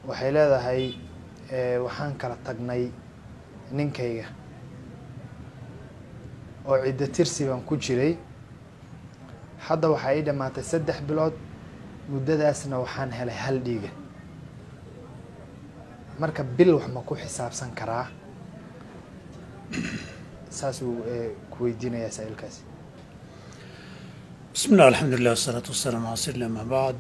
waxay leedahay waxaan kala tagnay ninkayga oo ciddo tirsi baan ku jiray hadda waxaa ii dhammaatay saddex bilood muddadaasna waxaan helay hal dhiiga marka bil wax ma ku xisaabsan karaa saasuu ku weydiinayaa saa-iilkaasi bismi llah alxamdu lilah wasalaatu wasalaamu ala sl ama bacd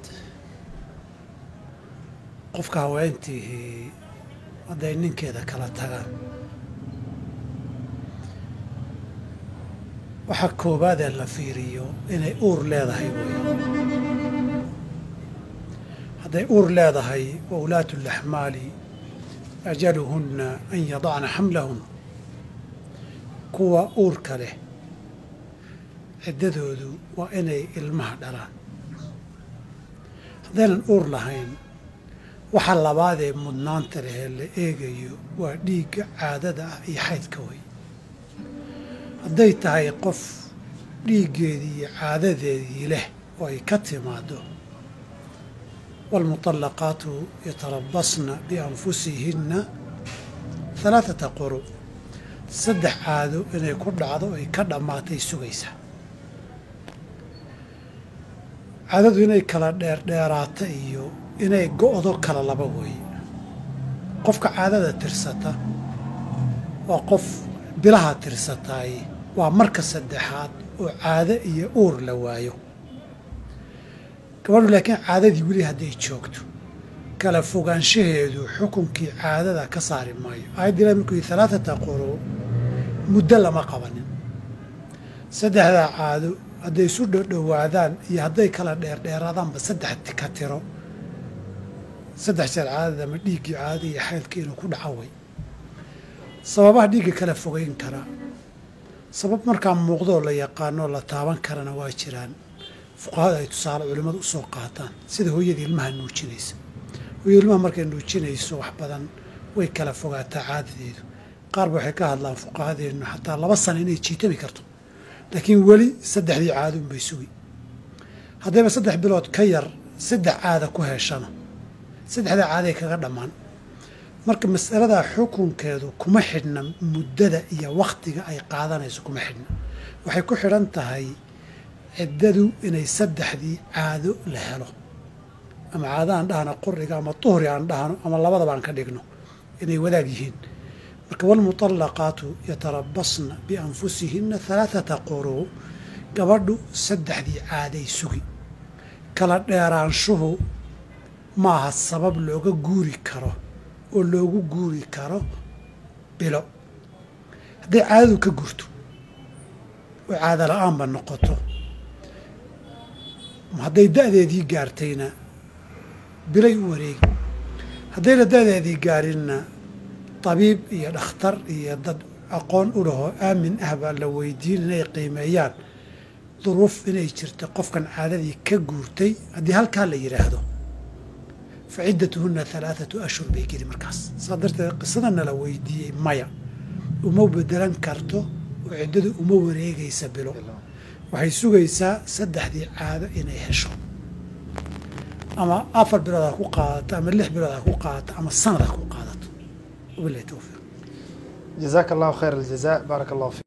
qofka haweentiihii hadday ninkeeda kala tagaan waxaa koobaadee la fiiriyo inay uur leedahay wey hadday uur leedahay wa ulaatu laxmaali ajaluhunna an yadacna xamlahun kuwa uurka leh ciddadoodu waa inay ilmaha dhalaan haddaynan uur lahayn waxa labaadee mudnaanta lehee la eegayo waa dhiigga caadada ah iyo xaydka wey hadday tahay qof dhiiggeedii iyo caadadeedii leh oo ay ka timaado waalmuطallaqaatu yatarabasna bianfusihinna halaaثata quru saddex caado inay ku dhacdo ay ka dhammaatay sugaysaa caadadu inay kala dheerdheeraata iyo inay go-do kala laba weeye qofka caadada tirsata waa qof bilaha tirsataay waa marka saddexaad oo caado iyo uur la waayo gabadhu laakiin caadadii weli hadday joogto kala fogaanshaheedu xukunkii caadada ka saari maayo aayadda ilahi markuu yihi halaathata quru muddo lama qabanin saddexdaa caado hadday isu dhodhowaadaan iyo hadday kala dheerdheeraadaanba saddex ka tiro saddex jeer caadada ama dhiiggii caadada iyo xaylka inuu ku dhaco way sababaha dhiigga kala fogeyn karaa sabab markaa muuqdoo la yaqaanoo la taaban karana waa jiraan fuqahada ay tusaale culimmadu usoo qaataan sida hooyadii ilmaha nuujinaysa hooyada ilmaha markay nuujinayso wax badan way kala fogaataa caadadeedu qaarba waxay ka hadlaan fuqahadeennu xataa laba sana inay jiitami karto laakiin weli saddexdii caaduun bay sugi haddayba saddex bilood ka yar saddex caada ku heshana saddexdaa caaday kaga dhammaan marka masaladaa xukunkeedu kuma xidhna muddada iyo wakhtiga ay qaadanayso kuma xidhna waxay ku xidhan tahay ciddadu inay saddexdii caado la helo ama caado aan dhahno quriga ama duhri aan dhahno ama labadaba aan ka dhigno inay wadaag yihiin marka walmuطallaqaatu yatarabasna bianfusihinna halaaثata quruu gabadhu saddexdii caaday sugi kala dheeraanshuhu maaha sabab looga guuri karo oo loogu guuri karo bilo hadday caadadu ka gurto oo caado la-aanba noqoto hadday da-deedii gaartayna bilay u wareegi haddayna da-deedii gaarinna tabiib iyo dhakhtar iyo dad aqoon u lahoo aamin ah baa la weydiin inay qiimeeyaan duruuf inay jirta qofkan caadadii ka guurtay haddii halkaa la yidhaahdo fa ciddatuhunna halaathatu ashhur bay geli markaas saa darteed qisadana la weydiiyey maya uma bedelan karto oo ciddadu uma wareegaysa bilo waxay sugaysaa saddexdii caado inay hesho ama afar bilood ha ku qaadato ama lix bilood ha ku qaadato ama sanad ha ku qaadato wabilahi towfiiq jazaaka allahu khayr aljaza baaraka allahu fi